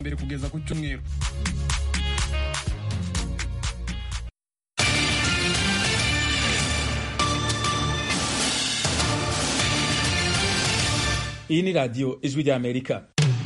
mbere kugeza ku cyumweru iyi ni radiyo ijwi ry'amerika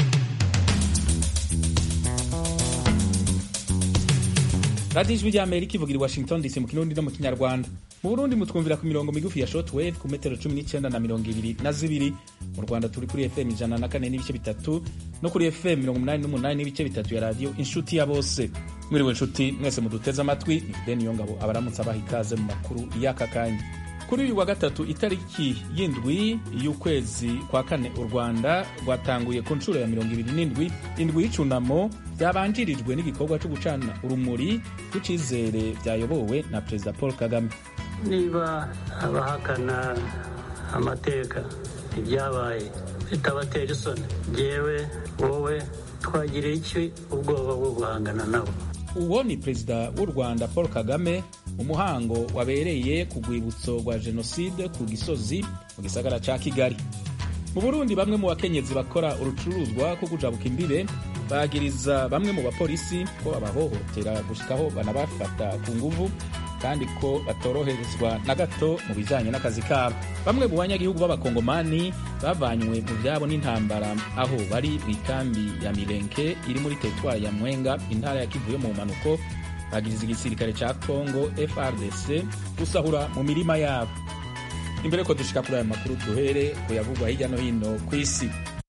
radiyo ijwi ry'amerika ivugira i washington dc mu kirundi no mu kinyarwanda mu burundi mutwumvira ku mirongo migufi ya shortwave ku metero cumi n'icyenda na mirongo ibiri na zibiri mu rwanda turi kuri fm ijana na kane n'ibice bitatu no kuri fm mirongo umunani n'umunani n'ibice bitatu ya radiyo inshuti ya bose mwiriwe inshuti mwese muduteze amatwi ni beni yongabo abaramutse abaha ikaze mu makuru y'aka kanya kuri uyu wa gatatu itariki y'indwi y'ukwezi kwa kane u rwanda rwatanguye ku nshuro ya mirongo ibiri n'indwi indwi y'icunamo byabanjirijwe n'igikorwa cyo gucana urumuri rw'icizere byayobowe na perezida paul kagame niba abahakana amateka ibyabaye bitabatera isoni ngewe wowe twagiriye iki ubwoba bwo guhangana nabo uwo ni perezida w'u rwanda paul kagame umuhango wabereye ku rwibutso rwa jenoside ku gisozi mu gisagara cya kigali mu burundi bamwe mu bakenyezi bakora urucuruzwa ko kujabuka imbibe bagiriza bamwe mu bapolisi ko babahohotera gushikaho banabafata ku nguvu kandi ko batoroherezwa na gato mu bijyanye n'akazi kabo bamwe mu banyagihugu b'abakongomani bavanywe mu byabo n'intambara aho bari mu ikambi ya mirenke iri muri teritwari ya mwenga intara ya kivu yo mu mpanuko bagiriza igisirikare cya congo frdc gusahura mu mirima yabo imbere ko dushika kuri aya makuru duhere kuyavugwa hirya no hino ku isi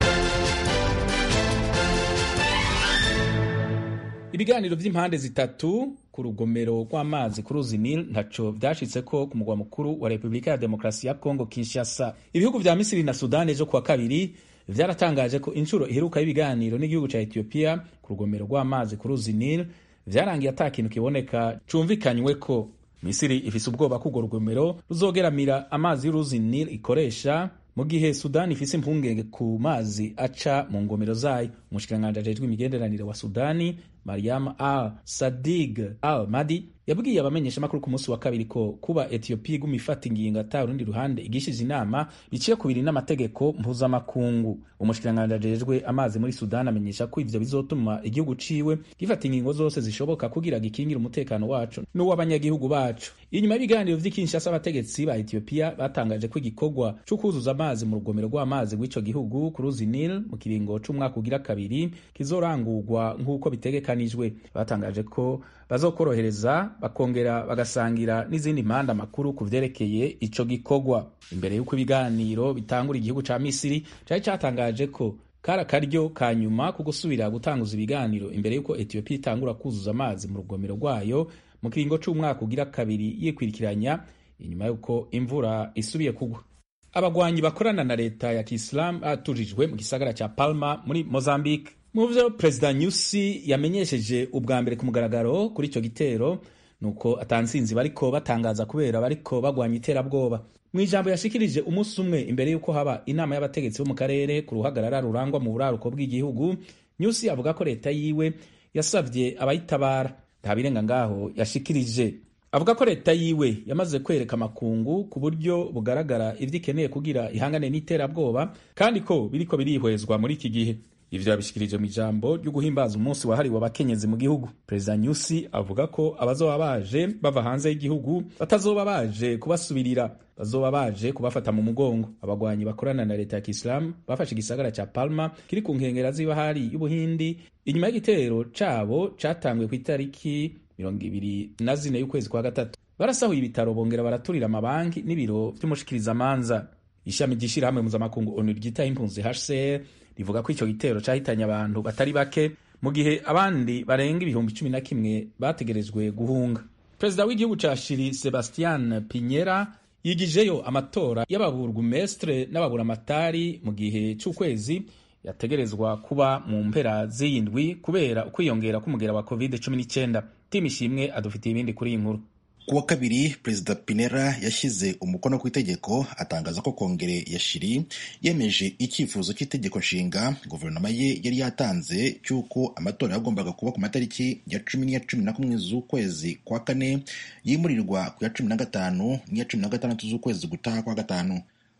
ibiganiro by'impande zitatu ku rugomero rw'amazi ku ruzi nil ntaco vyashitse ko ku mugwa mukuru wa repubulika ya demokarasi ya congo kinshasa ibihugu vya misiri na sudani ejo kuwa kabiri vyaratangaje ko inshuro iheruka y'ibiganiro n'igihugu ca ethiopia ku rugomero rw'amazi ku ruzi nil vyarangiye ata kintu kiboneka cumvikanywe ko misiri ifise ubwoba ko urwo rugomero ruzogeramira amazi y'uruzi nil ikoresha mu gihe sudani ifise impungenge ku mazi aca mu ngomero zayo umushikiranganji ajejwe imigenderanire wa sudani mariam al sadig al madi yabwiye abamenyeshamakuru ku munsi wa kabiri ko kuba etiyopiya iguma ifata ingingo ata urundi ruhande igishije inama biciye ku biri n'amategeko mpuzamakungu umushikiranganji ajejwe amazi muri sudani amenyesha ko ivyo bizotuma igihugu ciwe gifata ingingo zose zishoboka kugira gikingire umutekano wacu n'uw'abanyagihugu bacu inyuma y'ibiganiro vy'ikinshasa abategetsi ba etiyopiya batangaje ko igikorwa co kuzuza amazi mu rugomero rw'amazi rw'ico gihugu ku ruzi nil mu kiringo c'umwaka ugira kabiri kizorangurwa nk'uko bitegekanijwe batangaje ko bazokorohereza bakongera bagasangira n'izindi mpande amakuru ku vyerekeye ico gikorwa imbere y'uko ibiganiro bitangura igihugu ca misiri cari catangaje ko kari akaryo ka nyuma ko gusubira gutanguza ibiganiro imbere y'uko etiyopiya itangura kuzuza amazi mu rugomero rwayo mu kiringo c'umwaka ugira kabiri yikwirikiranya inyuma y'uko imvura isubiye kugwa abagwanyi bakorana na leta ya kisilamu batujijwe mu gisagara ca palma muri mozambique mu vyo perezida nyusi yamenyesheje ubwa mbere ku mugaragaro kuri ico gitero nuko atansinzi bariko batangaza kubera bariko bagwanya iterabwoba mu ijambo yashikirije umunsi umwe imbere y'uko haba inama y'abategetsi bo mu karere ku ruhagarara rurangwa mu buraruko bw'igihugu nyusi avuga ko leta yiwe yasavye abayitabara nta birenga ngaho yashikirije avuga ko leta yiwe yamaze kwereka amakungu ku buryo bugaragara ivyo ikeneye kugira ihangane n'iterabwoba kandi ko biriko birihwezwa muri iki gihe ivyo yabishikirije mu ijambo ryo guhimbaza umunsi wahariwe abakenyezi mu gihugu perezida nyusi avuga ko abazoba baje bava hanze y'igihugu batazoba baje kubasubirira bazoba baje kubafata mu mugongo abagwanyi bakorana na leta ya kisilamu bafashe igisagara ca palma kiri ku nkengera z'ibahari y'ubuhindi inyuma y'igitero cabo catanguye ku itariki mirongo ibiri na zine y'ukwezi kwa gatatu barasahuye ibitaro bongera baraturira amabanki n'ibiro vy'umushikirizamanza ishami ry'ishirahamwe mpuzamakungu onu ryitaho impunzi hcr rivuga ko ico gitero cahitanye abantu batari bake mu gihe abandi barenga ibihumbi cumi na kimwe bategerejwe guhunga perezida w'igihugu ca shiri sebastian pinyera yigijeyo amatora y'ababurgumestre n'ababuramatari mu gihe c'ukwezi yategerezwa kuba mu mpera z'iyindwi kubera ukwiyongera k'umugera wa covid 19 timu ishimwe adufitiye ibindi kuri iyi nkuru kuwa kabiri perezida pinera yashyize umukono ku itegeko atangaza ko kongere ya shiri yemeje icyifuzo cy'itegeko nshinga guverinoma ye yari yatanze cy'uko amatora yagombaga kuba ku matariki ya cumi n'iya cumi na kumwe z'ukwezi kwa kane yimurirwa ku ya cumi na gatanu n'iya cumi na gatandatu z'ukwezi gutaha kwa gatanu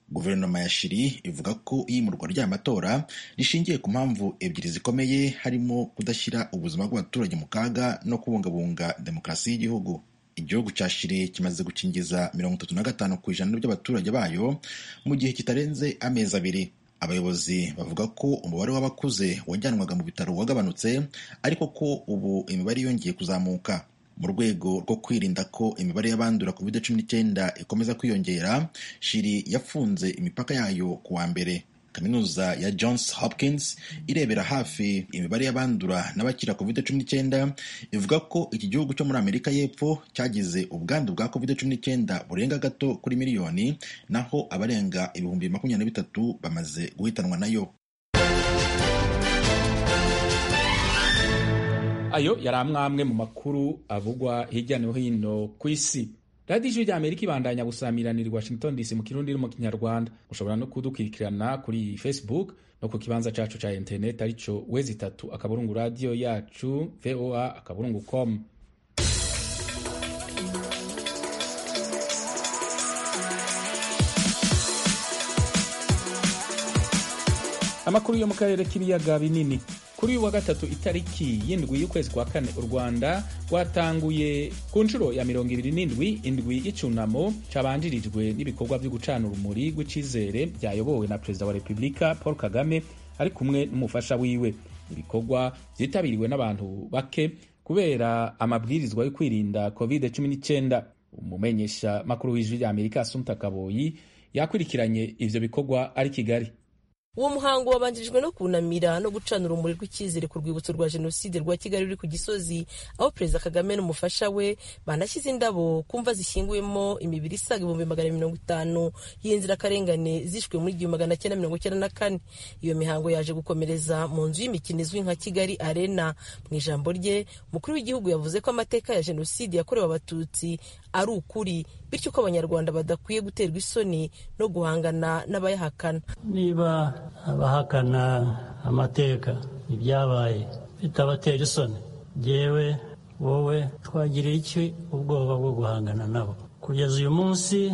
guverinoma ya shiri ivuga ko iyimurwa ry'aya matora rishingiye ku mpamvu ebyiri zikomeye harimo kudashyira ubuzima bw'abaturage mu kaga no kubungabunga demokarasi y'igihugu igihugu cya shiri kimaze gukingiza mirongo itatu na gatanu ku ijana by'abaturage bayo mu gihe kitarenze amezi abiri abayobozi bavuga ko umubare w'abakuze wajyanwaga mu bitaro wagabanutse ariko ko ubu imibare yongeye kuzamuka mu rwego rwo kwirinda ko imibare y'abandura covid cumi n'icyenda ikomeza kwiyongera shiri yafunze imipaka yayo ku wa mbere kaminuza ya johns hopkins irebera hafi imibare y'abandura n'abakira covid cumi n'icyenda ivuga ko iki gihugu cyo muri amerika y'epfo cyagize ubwandu bwa covid cumi n'icyenda burenga gato kuri miliyoni naho abarenga ibihumbi makumyabiri na bitatu bamaze guhitanwa nayo ayo yari amwe mu makuru avugwa hirya no hino ku isi radiyo ijwi rya amerika ibandanya gusamiranira washington dc mu kirundi no mu kinyarwanda ushobora no kudukurikirana kuri facebook no ku kibanza cyacu cya interineti aricyo wezi itatu akaburungu radiyo yacu voa akaburungu com amakuru yo mu karere k'ibiyaga binini kuri uyu wa gatatu itariki y'indwi y'ukwezi kwa kane u rwanda rwatanguye ku nshuro ya mirongo ibiri n'indwi indwi y'icunamo cyabanjirijwe n'ibikorwa byo gucana urumuri rw'icyizere byayobowe na perezida wa repubulika paul kagame ari kumwe n'umufasha wiwe ibikorwa byitabiriwe n'abantu bake kubera amabwirizwa yo kwirinda covid cumi n'icyenda umumenyesha makuru w'ijwi rya amerika asumta kaboyi yakurikiranye ivyo bikorwa ari kigali uwo muhango wabanjirijwe no kunamira no gucana urumuri rw'icyizere ku rwibutso rwa jenoside rwa kigali ruri ku gisozi aho perezida kagame n'umufasha we banashyize indabo ku mva zishyinguyemo imibiri isaga ibihumbi magana mirongo itanu y'inzirakarengane zishwe muri igihumbi magana cyenda mirongo icyenda na kane iyo mihango yaje gukomereza mu nzu y'imikino izwi nka kigali arena mu ijambo rye umukuru w'igihugu yavuze ko amateka ya jenoside yakorewe abatutsi ari ukuri bityo ko abanyarwanda badakwiye guterwa isoni no guhangana n'abayahakana niba abahakana amateka ibyabaye bitabatera isoni yewe wowe twagirira iki ubwoba bwo guhangana nabo kugeza uyu munsi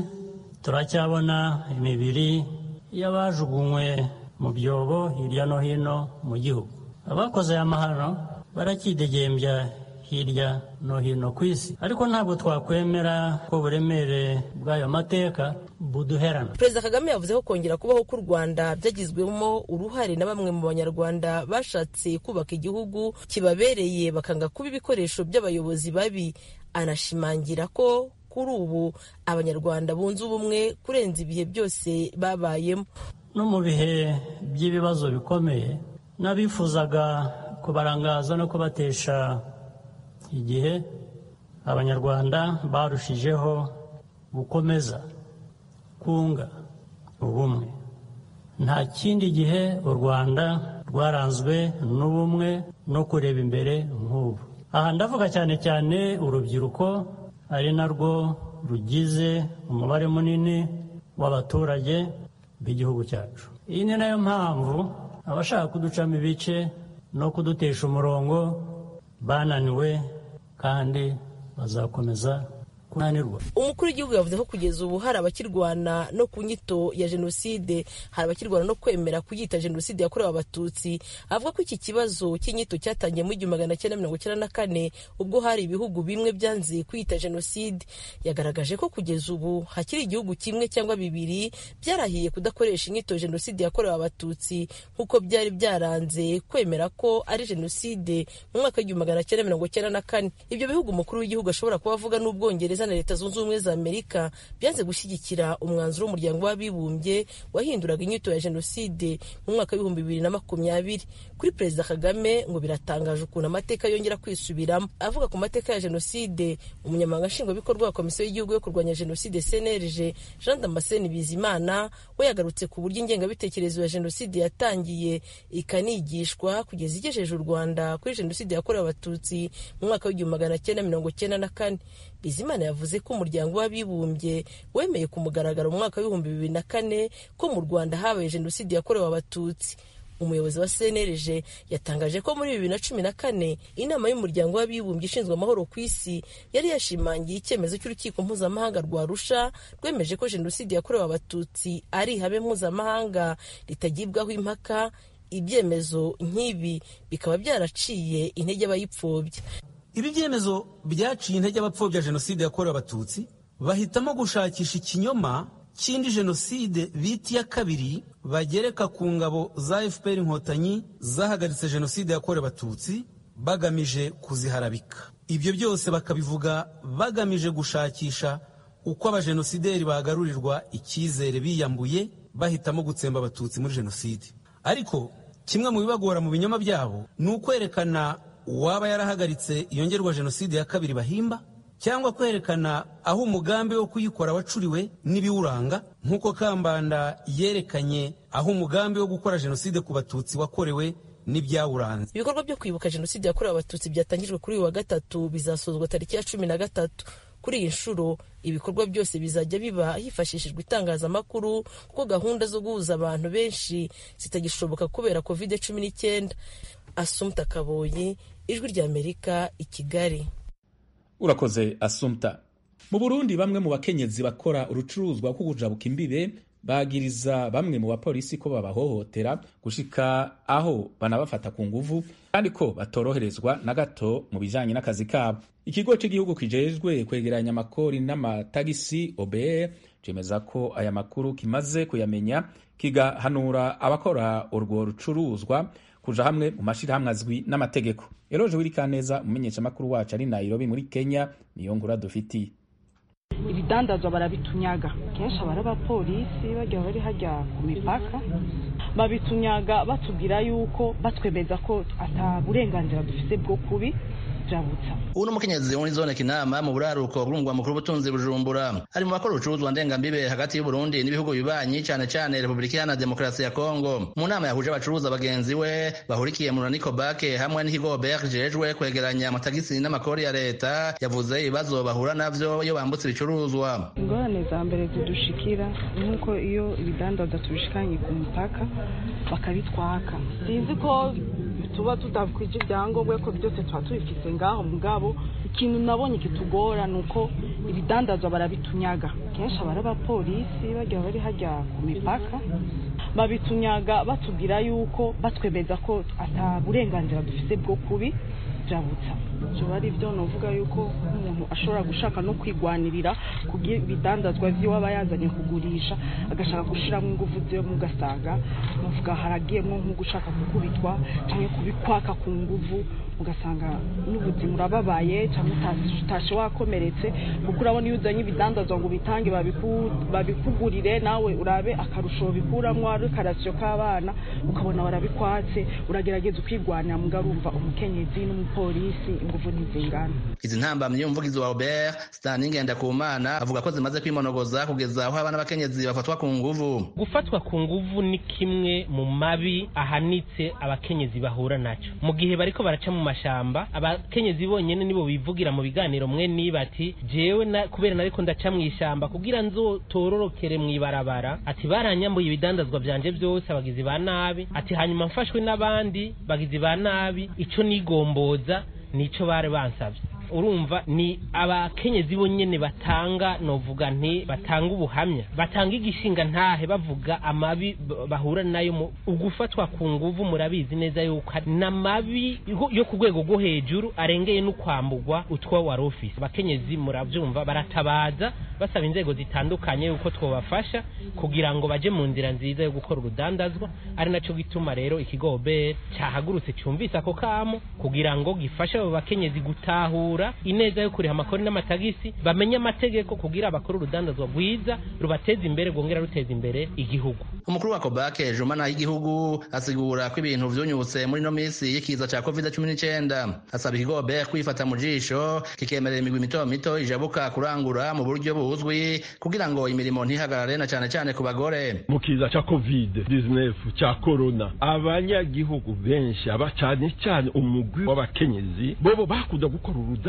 turacyabona imibiri y'abajugunywe mu byobo hirya no hino mu gihugu abakoze aya mahano barakidegembya hirya no hino ku isi ariko ntabwo twakwemera ko uburemere bw'ayo mateka buduherana perezida kagame yavuze ko kongera kubaho k'u rwanda byagizwemo uruhare na bamwe mu banyarwanda bashatse kubaka igihugu kibabereye bakanga kuba ibikoresho by'abayobozi babi anashimangira ko kuri ubu abanyarwanda bunze ubumwe kurenza ibihe byose babayemo no mu bihe by'ibibazo bikomeye n'abifuzaga kubarangaza no kubatesha igihe abanyarwanda barushijeho gukomeza kunga ubumwe nta kindi gihe u rwanda rwaranzwe n'ubumwe no kureba imbere nk'ubu aha ndavuga cyane cyane urubyiruko ari narwo rugize umubare munini w'abaturage b'igihugu cyacu iyi ni nayo mpamvu abashaka kuducamo ibice no kudutesha umurongo bananiwe kandi bazakomeza kunanirwa umukuru w'igihugu yavuze ko kugeza ubu hari abakirwana no ku nyito ya jenoside hari abakirwana no kwemera kuyita jenoside yakorewe abatutsi avuga ko iki kibazo cy'inyito cyatangiye mu igihumbi magana cyenda mirongo icyenda na kane ubwo hari ibihugu bimwe byanze kwiyita jenoside yagaragaje ko kugeza ubu hakiri igihugu kimwe cyangwa bibiri byarahiye kudakoresha inyito jenoside yakorewe abatutsi nk'uko byari byaranze kwemera ko ari jenoside mu mwaka w'igihumbi magana cyenda mirongo icyenda na kane ibyo bihugu umukuru w'igihugu ashobora kuba avuga n'ubwongereza na leta zunze ubumwe za amerika byanze gushyigikira umwanzuro w'umuryango w'abibumbye wahinduraga inyito ya jenoside mu mwaka w'ibihumbi bibiri na makumyabiri kuri perezida kagame ngo biratangaje ukuntu amateka yongera kwisubiramo avuga ku mateka ya jenoside umunyamabanga nshingwabikorwa wa komisiyo y'igihugu yo kurwanya jenoside cnlg jean damascene bizimana we yagarutse ku buryo ingengabitekerezo ya jenoside yatangiye ikanigishwa kugeza igejeje u rwanda kuri jenoside yakorewe abatutsi mu mwaka w'igihumbi magana cyenda mirongo cyenda na kane bizimana yavuze ko umuryango w'abibumbye wemeye ku mugaragaro mu mwaka w'ibihumbi bibiri na kane ko mu rwanda habaye jenoside yakorewe abatutsi umuyobozi wa cnlg yatangaje ko muri bibiri na cumi na kane inama y'umuryango w'abibumbye ishinzwe amahoro ku isi yari yashimangiye icyemezo cy'urukiko mpuzamahanga rwa rusha rwemeje ko jenoside yakorewe abatutsi ari ihame mpuzamahanga ritagibwaho impaka ibyemezo nk'ibi bikaba byaraciye intege abayipfobya ibi byemezo byaciye intege abapfobya jenoside yakorewe abatutsi bahitamo gushakisha ikinyoma cy'indi jenoside bita iya kabiri bagereka ku ngabo za fpr inkotanyi zahagaritse jenoside yakorewe abatutsi bagamije kuziharabika ibyo byose bakabivuga bagamije gushakisha uko abajenosideri bagarurirwa icyizere biyambuye bahitamo gutsemba abatutsi muri jenoside ariko kimwe mu bibagora mu binyoma byabo ni ukwerekana uwaba yarahagaritse iyongerwa jenoside ya kabiri bahimba cyangwa kwerekana aho umugambi wo kuyikora wacuriwe n'ibiwuranga nk'uko kambanda yerekanye aho umugambi wo gukora jenoside ku batutsi wakorewe n'ibyawuranze ibikorwa byo kwibuka jenoside yakorewe abatutsi byatangijwe kuri uyu wa gatatu bizasozwa tariki ya cumi na gatatu kuri iyi nshuro ibikorwa byose bizajya biba hifashishijwe itangazamakuru kuko gahunda zo guhuza abantu benshi zitagishoboka kubera kovide cumi n'icyenda asumta kaboyi ijwi ry'amerika i kigali urakoze asumta mu burundi bamwe mu bakenyezi bakora urucuruzwa rwo kujabuka imbibe bagiriza bamwe mu bapolisi ko babahohotera gushika aho banabafata ku nguvu kandi ko batoroherezwa na gato mu bijanye n'akazi kabo ikigo cy'igihugu kijejwe kwegeranya amakori n'amatagisi obr cemeza ko aya makuru kimaze kuyamenya kigahanura abakora urwo rucuruzwa kuja hamwe mu mashirahamwe azwi n'amategeko eroje wirikaneza umumenyeshamakuru wacu ari nairobi muri kenya niyo nkura dufitiye ibidandazwa barabitunyaga kenshi aba ari abapolisi bajya bari hajya ku mipaka babitunyaga batubwira yuko batwemeza ko ata burenganzira dufite bwo kubi jabutsa ubu ni umukenyezi wo muri zone kinama mu buraruko bw'umugwa mukuru w'ubutunzi bujumbura ari mu bakora ubucuruzwa ndengambibe hagati y'uburundi n'ibihugu bibanyi cyane cyane repubulika iharanira demokarasi ya kongo mu nama yahuje abacuruza bagenzi we bahurikiye mu raniko bake hamwe n'ikigo ber jejwe kwegeranya amatagisi n'amakori ya leta yavuze ibibazo bahura navyo iyo bambutse ibicuruzwa ingorane za mbere zidushikira nk'uko iyo ibidandaza tubishikanye ku mupaka bakabitwaka sinzi ko tuba tudakwije ibyangombwa ko byose tuba tubifite ngaho mugabo ikintu nabonye kitugora ni uko ibidandazwa barabitunyaga kenshi aba ari abapolisi bajya bari hajya ku mipaka babitunyaga batubwira yuko batwemeza ko ata burenganzira dufite bwo kubi jabutsa ibyo ari byo nuvuga yuko umuntu ashobora gushaka no kwigwanirira kugira ibidandazwa by'iwe aba yazanye kugurisha agashaka gushyiramo ingufu ziwe mugasanga muvuga haragiyemo nko gushaka gukubitwa cyangwa kubikwaka ku nguvu ugasanga n'ubuzima urababaye cyangwa utashe wakomeretse kuko urabona iyo uzanye ibidandazwa ngo ubitange babikugurire nawe urabe akarusho bikuramo ari karasiyo k'abana ukabona barabikwatse uragerageza ukigwanira mugarumva umukenyezi n'umupolisi ingufu ntizingana izi ntambamyi y'umuvugizi wa Robert Stanley Ngendakumana avuga ko zimaze kwimonogoza kugeza aho abana b'abakenyezi bafatwa ku nguvu gufatwa ku nguvu ni kimwe mu mabi ahanitse abakenyezi bahura nacyo mu gihe bariko baraca mu mashamba abakenyezi bonyene nibo bivugira mu biganiro mwe niba ati jewe na kubera nariko ndaca mu ishamba kugira nzotororokere mu ibarabara ati baranyambuye ibidandazwa vyanje byose abagizi ba nabi ati hanyuma mfashwe n'abandi bagizi ba nabi ico nigomboza nico bari bansavye urumva ni abakenyezi bonyene batanga novuga nti batanga ubuhamya batanga igishinga ntahe bavuga amabi bahura nayo mu ugufatwa ku nguvu murabizi neza yuko n'amabi yo ku rwego rwo hejuru arengeye no kwambugwa utwa wari ofisi abakenyezi murabyumva baratabaza basaba inzego zitandukanye yuko twabafasha kugira ngo baje mu nzira nziza yo gukora urudandazwa ari naco gituma rero ikigo OBR cyahagurutse cyumvise ako kamo kugira ngo gifashe abo bakenyezi gutahura ineza yo kuriha amakori n'amatagisi bamenye amategeko kugira bakore urudandazwa rwiza rubateza imbere rwongera ruteza imbere igihugu umukuru wa kobake jumana y'igihugu asigura ko ibintu vyunyutse muri no misi y'ikiza ca covid cumi n'icyenda asaba ikigo ber kwifata mu jisho kikemerera imigwi mito mito ijabuka kurangura mu buryo buzwi kugira ngo imirimo ntihagarare na cane cane ku bagore mu kiza ca covid 19 ca corona abanyagihugu benshi aba cane cane umugwi w'abakenyezi bobo bakunda gukora urudandazwa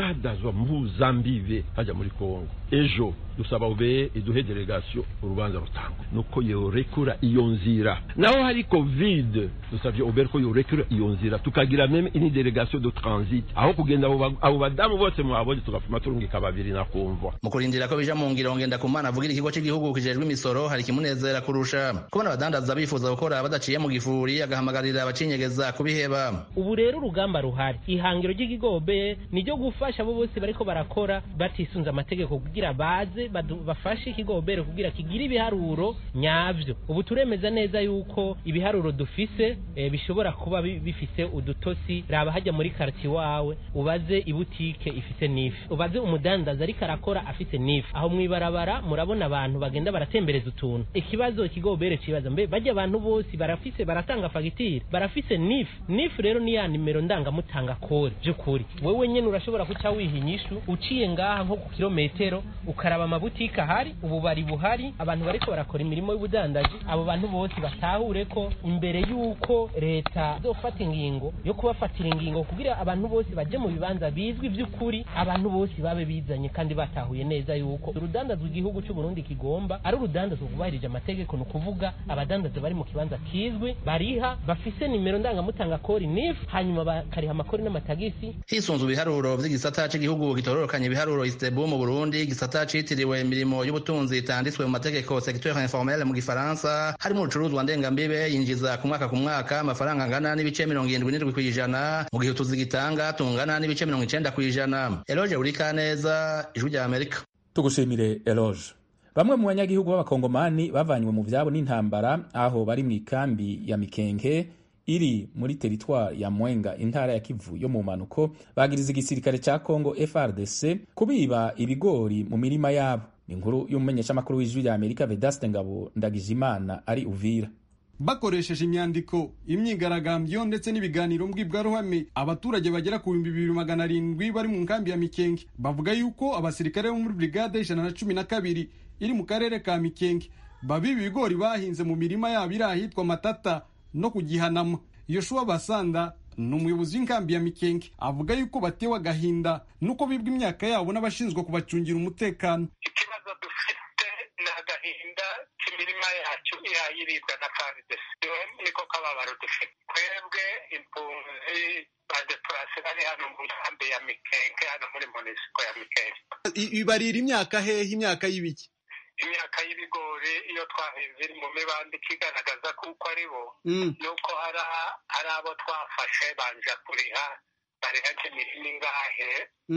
urudadazwa mpuzambibe hajya muri kongo ejo dusaba ubeye iduhe delegasiyo urubanza rutangwa nuko yorekura iyo nzira naho hari covid dusabye ubere ko yorekura iyo nzira tukagira meme ini delegasiyo de transit aho kugenda abo badamu bose mwabonye tugafuma turungika babiri nakumva mu kurindira ko bija mu ngiro ngenda kumana avugira ikigo cy'igihugu kijejwe imisoro hari kimunezera kurusha kubona abadandaza bifuza gukora badaciye mu gifuri agahamagarira abacinyegeza kubiheba ubu rero urugamba ruhari ihangiro ry'igigobe ni ryo gufasha abo bose bariko barakora batisunze amategeko kugira baze bafashe ikigobere kugira kigire ibiharuro nyavyo ubu turemeza neza yuko ibiharuro dufise e, bishobora kuba bifise udutosi raba hajya muri karti wawe ubaze ibutike ifise nifi ubaze umudandaza ariko arakora afise nifi aho mwibarabara murabona abantu bagenda baratembereza utuntu ikibazo ikigobere cibaza mbe bajya abantu bose barafise baratanga fagitire barafise nifi nifi rero ni ya nimero ndangamutanga kore by'ukuri wewe nyene urashobora kuca wiha inyishu uciye ngaha nko ku kilometero ukaraba amabutike ahari ububari buhari abantu bariko barakora imirimo y'ubudandaji abo bantu bose batahure ko imbere y'uko leta izofata ingingo yo kubafatira ingingo kugira abantu bose baje mu bibanza bizwi by'ukuri abantu bose babe bizanye kandi batahuye neza yuko urudandazwa igihugu cy'u Burundi kigomba ari urudandazwa kubahirije amategeko ni ukuvuga abadandaza bari mu kibanza kizwi bariha bafise nimero ndangamutanga kori nif hanyuma bakariha amakori n'amatagisi hisunzwe ibiharuro vy'igisata c'igihugu gitororokanya ibiharuro istebu mu Burundi igisata citiriwe imirimo y'ubutunzi itanditswe mu mategeko secteur informel mu gifaransa harimo urucuruzwa ndengambibe yinjiza ku mwaka ku mwaka amafaranga angana n'ibice mirongo irindwi n'indwi kw'ijana mu gihe utuzi gitanga tungana n'ibice mirongo icenda kw'ijana eloge urikaneza ijwi rya amerika tugushimire eloge bamwe mu banyagihugu b'abakongomani bavanywe mu vyabo n'intambara aho bari mu ikambi ya mikenke iri muri teritwari ya mwenga intara ya kivu yo mu mpanuko bagiriza igisirikare ca congo frdc kubiba ibigori mu mirima yabo ni inkuru y'umumenyeshamakuru w'ijwi rya amerika vedaste ngabo ndagijimana ari uvira bakoresheje imyandiko imyigaragambyo ndetse n'ibiganiro mbwirwaruhame abaturage bagera ku bihumbi bibiri magana arindwi bari mu nkambi ya mikenge bavuga yuko abasirikare bo muri brigade ijana na cumi na kabiri iri mu karere ka mikenge babiba ibigori bahinze mu mirima yabo iri ahitwa matata no kugihanama yoshuwa basanda ni umuyobozi w'inkambi ya mikenge avuga yuko batewe agahinda nuko bibwa imyaka yabo n'abashinzwe kubacungira umutekano ikibazo dufite ni agahinda k'imirima yacu irayiribwa na faridesi niko kababaro dufite twebwe impunzi badepurase bari hano mu nkambi ya mikenge hano muri munisiko ya mikenge ibarira imyaka hehe imyaka y'ibiki imyaka y'ibigori iyo twahinze iri mu mibande ikigaragaza kuko ari bo nuko hari abo twafashe banja kuriha bariha nk'imirima ingahe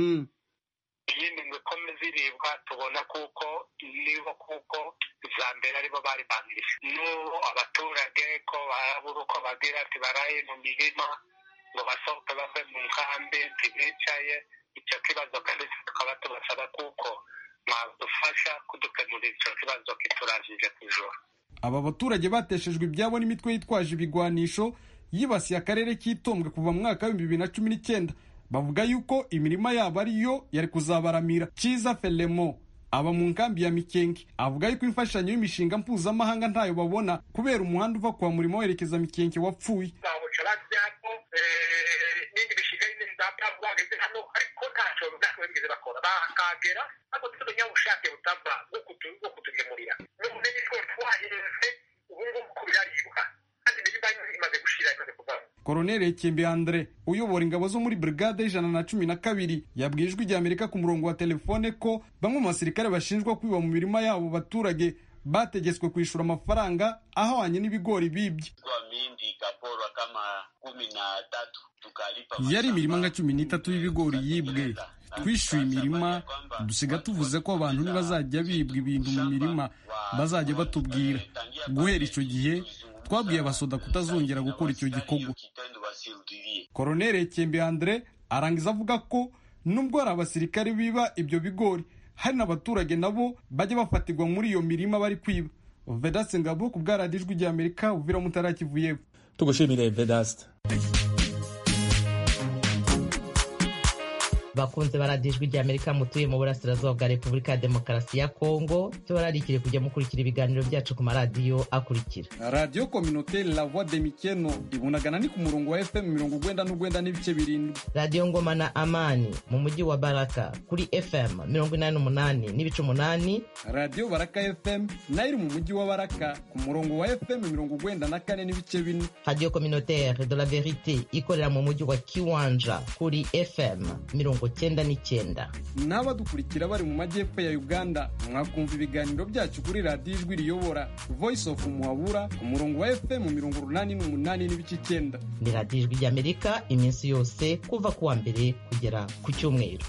iyindi ngo ikomeze iribwa tubona kuko nibo kuko iza mbere aribo bari bangije n'ubu abaturage ko barabura uko bagira ati baraye mu mirima ngo basohoke bave mu nkambi ntibicaye icyo kibazo kandi tukaba tubasaba kuko mwadufasha kudukemurira icyo kibazo kiturangije ku ijoro aba baturage bateshejwe ibyabo n'imitwe yitwaje ibigwanisho yibasiye akarere k'itombwe kuva mu mwaka w'ibihumbi bibiri na cumi n'icyenda bavuga yuko imirima yabo ariyo yari kuzabaramira cyiza felemo aba mu nkambi ya mikenge avuga yuko imfashanyo y'imishinga mpuzamahanga ntayo babona kubera umuhanda uva kwa murimo werekeza mikenge wapfuye n'indi mishinga y'indi zapfa bageze hano ariko ntacyo ntacyo bigeze bakora bakagera ariko dufite ubunyabushatse butava bwo kutugemurira n'ubumenyi two twahinze ubu ngubu ko biraribwa kandi imirima imaze gushira imaze kuvamo koroneli ekembe andre uyobora ingabo zo muri brigade y'ijana na cumi na kabiri yabwiye ijwi rya amerika ku murongo wa telefone ko bamwe mu basirikare bashinjwa kwiba mu mirima yabo baturage bategetswe kwishyura amafaranga ahwanye n'ibigori bibye yari imirima nka cumi n'itatu y'ibigori yibwe twishyuye imirima dusiga tuvuze ko abantu nibazajya bibwa ibintu mu mirima bazajya batubwira guhera icyo gihe twabwiye abasoda kutazongera gukora icyo gikorwa koroneli ekembe andre arangiza avuga ko nubwo hari abasirikare biba ibyo bigori hari n'abaturage nabo bajya bafatirwa muri iyo mirima bari kwiba vedaste ngabo ku bwaradijwi rya amerika uvira mutarakivuyeho tugushimire vedaste bakunze baradiyo ijwi rya amerika mutuye mu burasirazuba bwa repubulika ya demokarasi ya kongo tubararikire kujya mukurikira ibiganiro byacu ku maradiyo akurikira radiyo kominoteri la voix de mikeno ibunagana ni ku murongo wa fm mirongo ugwenda n'ugwenda n'ibice birindwi radiyo ngoma na amani mu mujyi wa baraka kuri fm mirongo inani n'umunani n'ibice umunani radiyo baraka fm nayo iri mu mujyi wa baraka ku murongo wa fm mirongo ugwenda na kane n'ibice bine radiyo kominoteri de la verite ikorera mu mujyi wa kiwanja kuri fm mirongo cyenda n'icyenda n'abadukurikira bari mu majyepfo ya uganda mwakumva ibiganiro byacu kuri radiyo ijwi riyobora voice of muhabura ku murongo wa fm mirongo urunani n'umunani n'ibice icyenda ni radiyo ijwi ry'amerika iminsi yose kuva ku wa mbere kugera ku cyumweru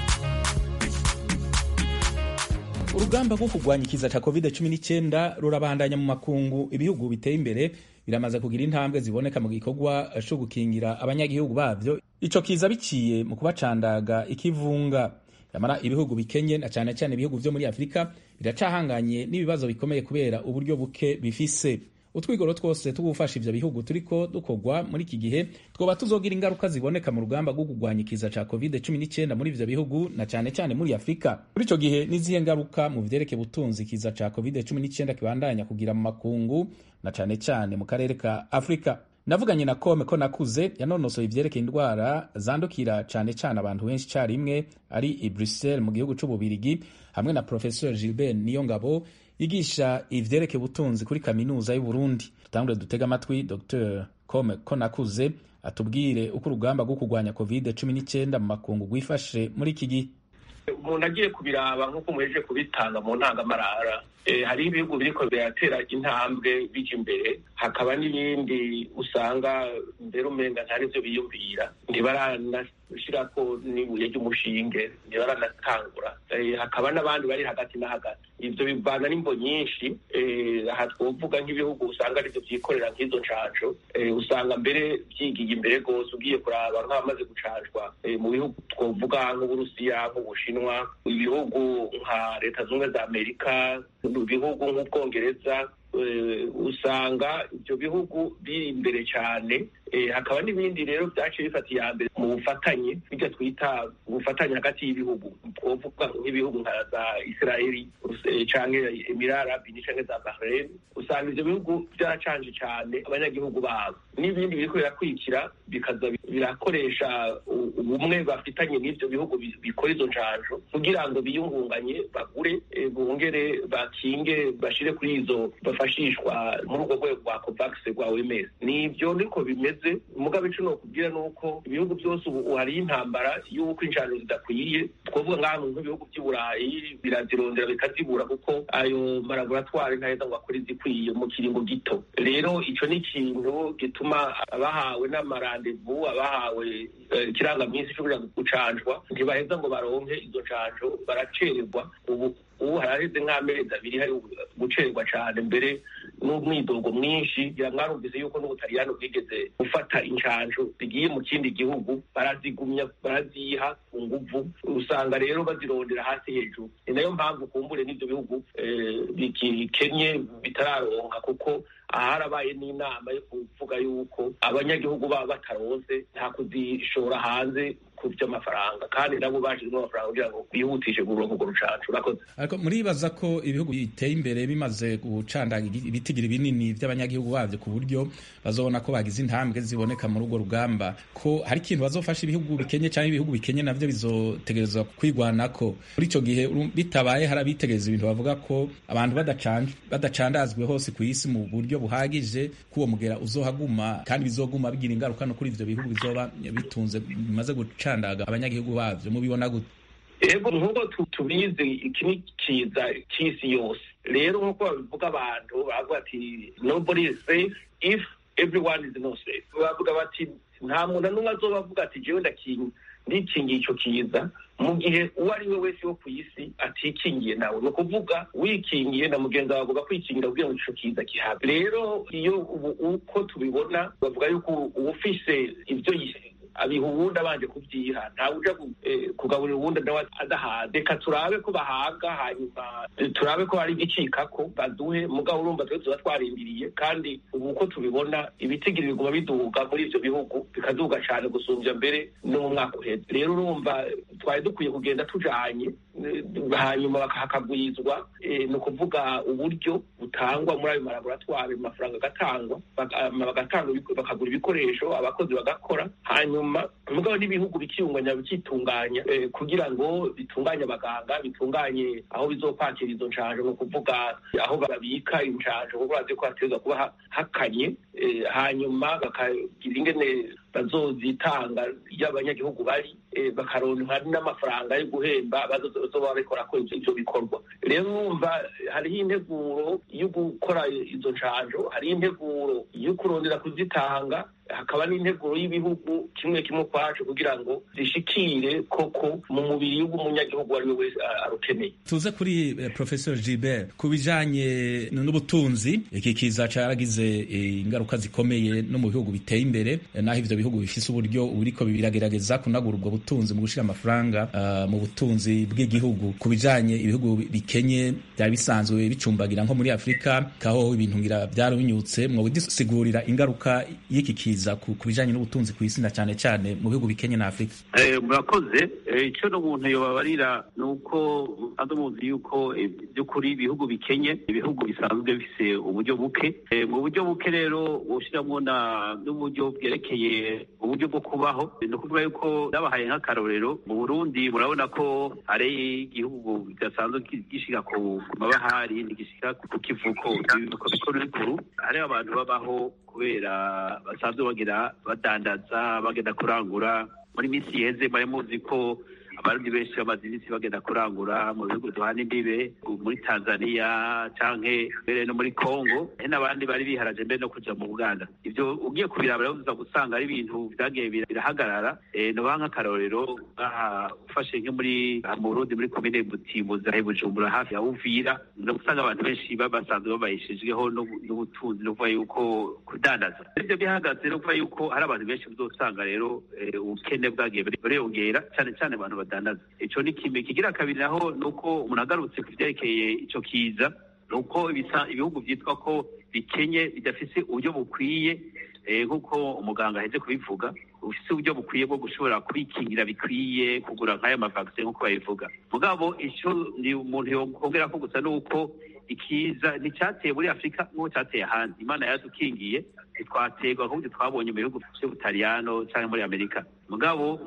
urugamba rwo kurwanya ikiza cya covid 19 rurabandanya mu makungu ibihugu biteye imbere biramaze kugira intambwe ziboneka mu gikorwa cyo gukingira abanyagihugu babyo ico kiza biciye mu kubacandaga ikivunga yamara ibihugu bikenye na cyane cyane ibihugu vyo muri afurika biracahanganye n'ibibazo bikomeye kubera uburyo buke bifise utwigoro twose two gufasha ivyo bihugu turiko dukorwa muri iki gihe twoba tuzogira ingaruka ziboneka mu rugamba rwo kurwanya ikiza ca covid 19 muri ivyo bihugu na cane cane muri afurika muri ico gihe n'izihe ngaruka mu vyerekeye ubutunzi ikiza ca covid 19 kibandanya kugira mu makungu na cane cane mu karere ka afurika navuganye na kome ko nakuze yanonosoye ivyerekeye indwara zandukira cane cane abantu benshi carimwe ari i bruxelles mu gihugu c'ububirigi hamwe na professeur gilbert niyongabo yigisha ivyerekeye ubutunzi kuri kaminuza y'uburundi tutangure dutega amatwi dr kome ko nakuze atubwire uko urugamba rwo kurwanya covid 19 mu makungu rwifashe muri iki gihe umuntu agiye kubiraba nk'uko muhejeje kubitanga mu ntangamarara hari ibihugu biriko biratera intambwe bija imbere hakaba n'ibindi usanga mbere umenga ntarivyo biyumvira ntibaranashirako n'ibuye ry'umushinge ntibaranatangura hakaba n'abandi bari hagati na hagati ivyo bivana n'imbo nyinshi aha twovuga nk'ibihugu usanga arivyo vyikorera nk'izo ncanco usanga mbere vyigiye imbere rwose ugiye kuraba nk'abamaze gucanjwa mu bihugu twovuga nk'uburusiya nk'ubushinwa ibihugu nka leta zunze za amerika mu bihugu nk'ubwongereza usanga ibyo bihugu biri imbere cyane hakaba n'ibindi rero byaciye bifata iya mbere mu bufatanye bijya twita ubufatanye hagati y'ibihugu twovuga nk'ibihugu nka za israeli canke emirara arabi canke za bahrain usanga ivyo bihugu byaracanje cyane abanyagihugu babo n'ibindi biriko birakurikira bikaza birakoresha ubumwe bafitanye n'ivyo bihugu bikora izo ncanjo kugira ngo biyungunganye bagure bongere bakinge bashire kuri izo bafashishwa muri urwo rwego rwa covax rwa oms nivyo niko bimeze mugabe ico nokubwira nuko ibihugu byose ubu hariyo intambara y'uko injano zidakwiye twovuga nk'ahantu nk'ibihugu by'i burayi birazirondera bikazibura kuko ayo malaboratwari ntaheza ngo akore izikwiye mu kiringo gito rero ico ni ikintu gituma abahawe n'amarandevu abahawe ikirangaminsi co kuja gucanjwa ntibaheza ngo baronke izo ncanjo baracererwa ubu ubu haraheze nk'amezi abiri hari gucererwa cane mbere n'umwidogo mwinshi ngira mwarumvise yuko n'ubutaliyani bwigeze gufata incanjo zigiye mu kindi gihugu barazigumya baraziha ku nguvu usanga rero bazirondera hasi hejuru ni nayo mpamvu kumbure n'ivyo bihugu bikenye bitararonka kuko aharabaye n'inama yo kuvuga yuko abanyagihugu baba bataronse nta kuzishora hanze ku vy'amafaranga kandi nabo bashizemo amafaranga kugira ngo bihutishe kuronka urwo rucanco urakoze ariko muribaza ko ibihugu biteye imbere bimaze gucandaga ibitigiri binini vy'abanyagihugu bavyo ku buryo bazobona ko bagize intambwe ziboneka muri urwo rugamba ko hari ikintu bazofasha ibihugu bikenye canke ibihugu bikenye navyo bizotegerezwa kwigwanako muri ico gihe bitabaye hari abitegereza ibintu bavuga ko abantu badacandazwe hose ku isi mu buryo buhagije ko uwo mugera uzohaguma kandi bizoguma bigira ingaruka no kuri ivyo bihugu bizoba bitunze bimaze gucandaga abanyagihugu bavyo mubibona gute ego nk'uko tubizi iki ni kiza cy'isi yose rero nk'uko babivuga abantu bavuga ati nobody is safe if everyone is not safe bavuga bati nta muntu n'umwe azoba avuga ati jewe ndakinga ndikingiye ico kiza mu gihe uwo ari we wese wo ku isi atikingiye nawe ni ukuvuga wikingiye na mugenzi wawe avuga kwikingira kugira ngo ico kiza kihabe rero iyo ubu uko tubibona bavuga yuko uwufise ivyo abiha uwundi abanje kubyiha ntawe uja kugaburira uwundi nawe adahaze reka turabe ko bahaga hanyuma turabe ko hari igicikako baduhe mugabo urumva twe tuba twarindiriye kandi ubu uko tubibona ibitigiri biguma biduga muri ivyo bihugu bikaduga cane gusumbya mbere no mu mwaka uheze rero urumva twari dukwiye kugenda tujanye hanyuma hakagwizwa ni ukuvuga uburyo butangwa muri ayo malaboratwari amafaranga agatangwa bakagura ibikoresho abakozi bagakora hanyuma mugabo n'ibihugu bikiyunganya bikitunganya kugira ngo bitunganye abaganga bitunganye aho bizokwakira izo nshanjo ni ukuvuga aho babika inshanjo kuko bazi ko hategerezwa kuba hakanye hanyuma bakagira ingene bazozitanga iyo abanyagihugu bari bakaronka n'amafaranga yo guhemba bazoba barikora ko ivyo bikorwa rero urumva hariho integuro yo gukora izo nshanjo hariho integuro yo kurondera kuzitanga hakaba n'integuro y'ibihugu kimwe kimwe kwacu kugira ngo zishikire koko mu mubiri w'umunyagihugu uwo ari we wese arukeneye tuze kuri eh, professor Gilbert ku bijanye n'ubutunzi iki kiza caragize eh, ingaruka zikomeye no mu bihugu biteye imbere eh, naho ivyo bihugu bifise uburyo buriko biragerageza kunagura ubwo butunzi mu gushira amafaranga uh, mu butunzi bw'igihugu ku bijanye ibihugu bikenye byari bisanzwe bicumbagira nko muri Afrika kaho ibintu ngira byarabinyutse mwo bisigurira ingaruka y'iki kiza ku bijanye n'ubutunzi ku isi na cyane cyane mu bihugu bikenye na Afrika murakoze icyo n'umuntu yobabarira ni uko andi muzi yuko by'ukuri ibihugu bikenye ibihugu bisanzwe bifise uburyo buke mu buryo buke rero ushyiramo n'uburyo bwerekeye uburyo bwo kubaho ni ukuvuga yuko nabahaye nk'akarorero mu burundi murabona ko hari igihugu kidasanzwe gishika ku mabahari ntigishika ku kivuko ibivuko bikuru bikuru hariho abantu babaho kubera basanzwe bagira badandaza bagenda kurangura muri minsi iheze mwari muzi ko abarundi benshi bamaze iminsi bagenda kurangura mu bihugu duhana imbibe muri tanzania canke mbere no muri congo hari n'abandi bari biharaje mbere no kuja mu buganda ivyo ugiye kubiraba rero uza gusanga ari ibintu vyagiye birahagarara noba nk'akarorero aha ufashe nko muri mu burundi muri komine butimbuzi ahe bujumbura hafi ya uvira uza gusanga abantu benshi basanzwe babayishijweho n'ubutunzi no kuvuga yuko kudandaza ivyo bihagaze no kuvuga yuko hari abantu benshi uzosanga rero ubukene bwagiye bureyongera cane cane abantu badandaza ico ni kimwe kigira kabiri naho nuko umuntu agarutse ku vyerekeye ico kiza nuko ibihugu vyitwa ko bikenye bidafise uburyo bukwiye nk'uko umuganga aheze kubivuga ufise uburyo bukwiye bwo gushobora kwikingira bikwiye kugura nk'ayo mavakisi nk'uko babivuga mugabo ico ni umuntu yongera ko gusa nuko ikiza nticyateye muri afurika nk'uko cyateye ahandi imana yadukingiye ntitwaterwa ahubwo twabonye mu bihugu by'ubutaliyano cyangwa muri amerika mugabo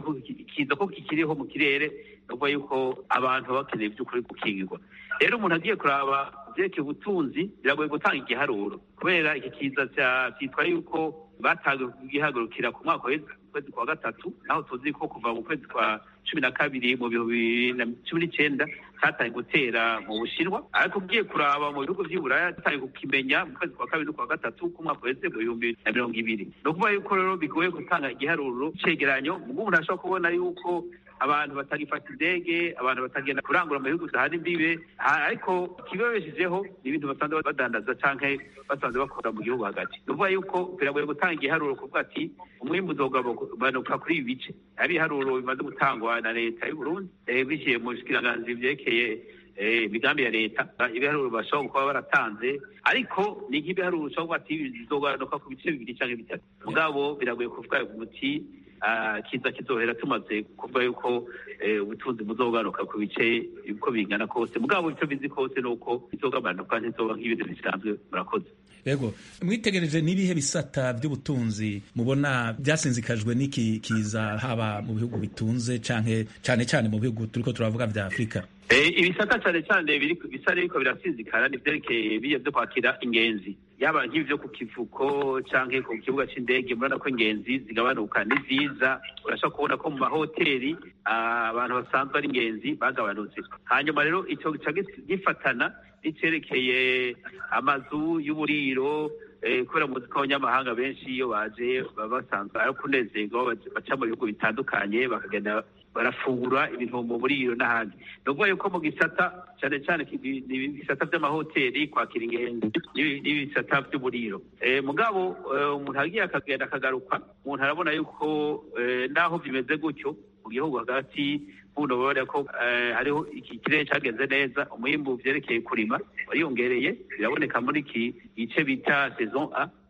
ikiza ko kikiriho mu kirere nuvuga yuko abantu baba bakeneye by'ukuri gukingirwa rero umuntu agiye kuraba vyerekeye ubutunzi biragoye gutanga igiharuro kubera iki kiza cyitwa yuko batangiye kugihagurukira ku mwaka kwezi kwa gatatu naho tuzi ko kuva mu kwezi kwa cumi na kabiri mu bihumbi bibiri na cumi n'icenda cyatangiye gutera mu bushinwa ariko ugiye kuraba mu bihugu vy'i buraya cyatangiye kukimenya mu kwezi kwa kabiri no kwa gatatu k'umwaka wese mu bihumbi na mirongo ibiri ni ukuvuga yuko rero bigoye gutanga igiharuro cegeranyo ubwo umuntu ashobora kubona yuko abantu batagifata indege abantu batagenda kurangura mu bihugu dahana imbibe ariko ikibabeshejeho ni ibintu basanzwe badandaza canke basanzwe bakora mu gihugu hagati ni ukuvuga yuko biragoye gutanga igiharuro kuvuga ati umwimbu uzogabanuka kuri ibi bice ari ibiharuro bimaze gutangwa na leta y'u Burundi biciye mu bushikiranganji vyerekeye imigambi ya leta ibiharuro bashobora kuba baratanze ariko ni nk'ibiharuro ushobora kuba ati bizogabanuka ku bice bibiri canke bitatu mugabo biragoye kuvuga umuti kiza kizohera tumaze kuvuga yuko ubutunzi buzogabanuka ku bice uko bingana kose mugabo icyo bizi kose ni uko bizogabanuka ntizoba nk'ibintu bisanzwe murakoze yego mwitegereje n'ibihe bisata by'ubutunzi mubona byasinzikajwe n'iki kiza haba mu bihugu bitunze canke cane cane mu bihugu turiko turavuga vya afurika ibisata cyane cyane bisa n'ibiko birasinzikara ni vyerekeye biye vyo kwakira ingenzi yaba nk'ivyo ku kivuko canke ku kibuga c'indege murabona ko ingenzi zigabanuka ni vyiza urashobora kubona ko mu mahoteli abantu basanzwe ari ingenzi bagabanutse hanyuma rero ico gica gifatana n'icerekeye amazu y'uburiro kubera muzi ko abanyamahanga benshi iyo baje baba basanzwe ari kunezerwa baca mu bihugu bitandukanye bakagenda barafungura ibintu mu buriro n'ahandi ni ukuvuga yuko mu gisata cyane cyane ibisata by'amahoteli kwakira ingenzi n'ibisata by'uburiro mugabo umuntu agiye akagenda akagaruka umuntu arabona yuko naho bimeze gutyo mu gihugu hagati buno babona ko hariho iki kirere cyagenze neza umwimbu vyerekeye kurima wariyongereye biraboneka muri iki gice bita saison a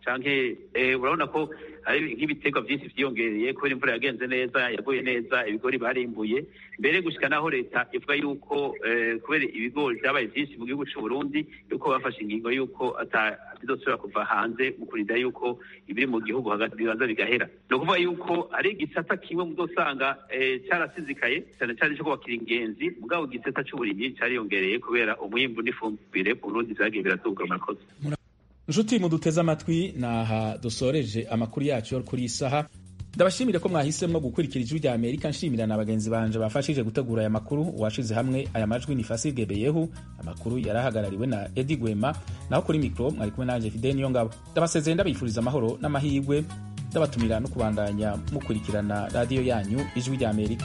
canke eh, urabona ko hari nk'ibiterwa byinshi vyiyongereye kubera imvura yagenze neza yaguye neza ibigori barimbuye mbere gushika naho leta ivuga yuko eh, kubera ibigori vyabaye vyinshi mu gihugu c'u Burundi yuko bafashe ingingo yuko ata bizosubira kuva hanze mu kurinda yuko ibiri mu gihugu hagati bibanza bigahera ni ukuvuga yuko ari igisata kimwe muzosanga eh, carasizikaye cyane cyane co kubakira ingenzi mugabo igisata c'uburimyi cariyongereye kubera umwimbu n'ifumbire mu Burundi vyagiye biraduga murakoze nshuti muduteze amatwi naha dusoreje amakuru yacu yo kuri iyi saha ndabashimire ko mwahisemo gukurikira ijwi rya amerika nshimira na bagenzi banje bafashije gutegura aya makuru uwashize hamwe aya majwi ni fasile gebeyehu amakuru yari ahagarariwe na edi gwema naho kuri mikoro mwari kumwe nanje fide niyo ngabo ndabasezeye ndabifuriza amahoro n'amahirwe ndabatumira no kubandanya mukurikirana radiyo yanyu ijwi rya amerika